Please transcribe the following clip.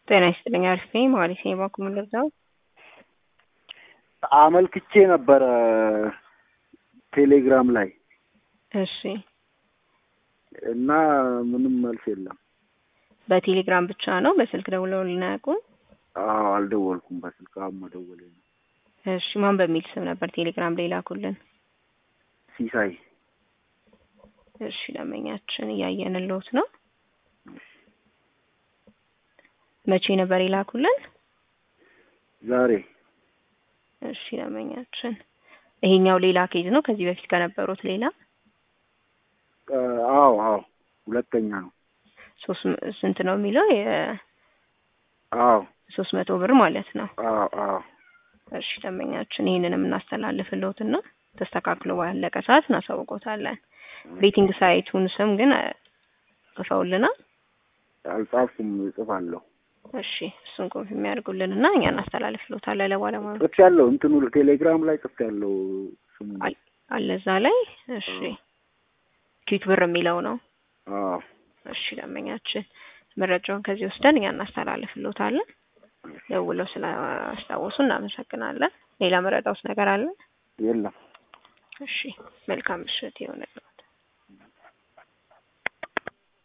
ጤና ይስጥልኝ። አሪፍ ነኝ። ማለት ነው የባንኩ ምንለዛው አመልክቼ ነበረ ቴሌግራም ላይ እሺ። እና ምንም መልስ የለም። በቴሌግራም ብቻ ነው? በስልክ ደውለው ልናያውቁም? አዎ አልደወልኩም። በስልክ አሁን መደወሌ ነው። እሺ። ማን በሚል ስም ነበር ቴሌግራም ላይ ላኩልን? ሲሳይ እሺ። ደንበኛችን እያየንልዎት ነው። መቼ ነበር የላኩልን? ዛሬ እሺ። ደንበኛችን ይሄኛው ሌላ ኬዝ ነው ከዚህ በፊት ከነበሩት ሌላ? አዎ አዎ ሁለተኛ ነው። ሶስት ስንት ነው የሚለው? የ አዎ ሶስት መቶ ብር ማለት ነው። አዎ አዎ እሺ ደንበኛችን ይህንንም እናስተላልፍልዎትና ተስተካክሎ ባለቀ ሰዓት እናሳውቆታለን። ቤቲንግ ሳይቱን ስም ግን ጽፈውልናል? አልጻፍኩም፣ እጽፋለሁ። እሺ እሱን ኮንፊ የሚያደርጉልን እና እኛ እናስተላልፍልዎታለን ለባለሙያ ጽፍ ያለው እንትኑ ቴሌግራም ላይ ጽፍ ያለው ስሙ አለ እዛ ላይ። እሺ ኪክ ብር የሚለው ነው። አዎ እሺ ደንበኛችን መረጃውን ከዚህ ወስደን እኛ እናስተላልፍልዎታለን። ደውለው ስላስታወሱ እናመሰግናለን። ሌላ መረዳውስ ነገር አለ? የለም። እሺ መልካም ምሽት ይሆንልዎት።